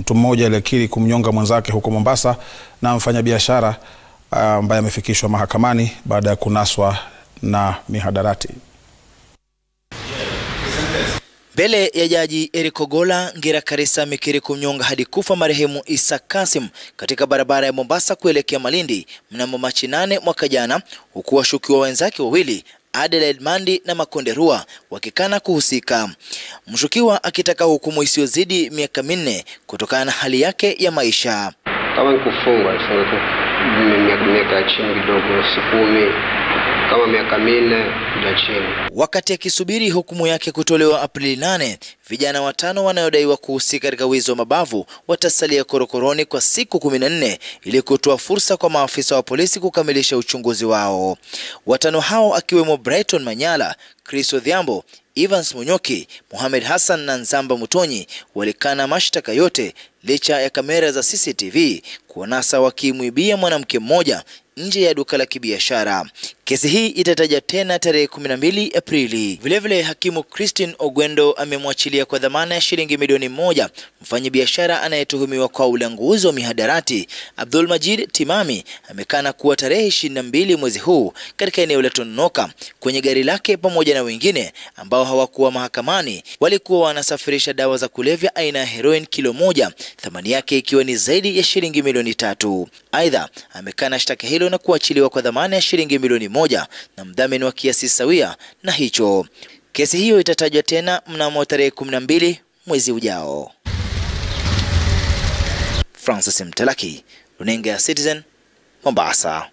mtu mmoja aliyekiri kumnyonga mwenzake huko Mombasa na mfanyabiashara ambaye amefikishwa mahakamani baada ya kunaswa na mihadarati. Mbele ya jaji Eric Ogolla, Ngira Karisa amekiri kumnyonga hadi kufa marehemu Isa Kasim katika barabara ya Mombasa kuelekea Malindi mnamo Machi nane mwaka jana, huku washukiwa wenzake wawili Adelaide Mandi na Makonde Rua wakikana kuhusika, mshukiwa akitaka hukumu isiyozidi miaka minne kutokana na hali yake ya maisha. Kama ni kufungwa miaka ya chini kidogo, si kumi, kama miaka minne ya chini. Wakati akisubiri hukumu yake kutolewa Aprili nane, vijana watano wanaodaiwa kuhusika katika wizi wa mabavu watasalia korokoroni kwa siku kumi na nne ili kutoa fursa kwa maafisa wa polisi kukamilisha uchunguzi wao. Watano hao akiwemo Brighton Manyala, Chris Odhiambo, Evans Munyoki, Mohamed Hassan na Nzamba Mutonyi walikana mashtaka yote licha ya kamera za CCTV kuwanasa wakimwibia mwanamke mmoja nje ya duka la kibiashara. Kesi hii itataja tena tarehe 12 Aprili. Vilevile, hakimu Christine Ogwendo amemwachilia kwa dhamana ya shilingi milioni moja mfanyabiashara anayetuhumiwa kwa ulanguzi wa mihadarati Abdul Majid Timami. Amekana kuwa tarehe 22 mwezi huu katika eneo la Tononoka kwenye gari lake pamoja na wengine ambao hawakuwa mahakamani walikuwa wanasafirisha dawa za kulevya aina ya heroin kilo moja, thamani yake ikiwa ni zaidi ya shilingi milioni tatu. Aidha, amekana shtaka hilo na kuachiliwa kwa dhamana ya shilingi milioni moja na mdhamini wa kiasi sawia na hicho. Kesi hiyo itatajwa tena mnamo tarehe 12 mwezi ujao. Francis Mtalaki, runinga ya Citizen, Mombasa.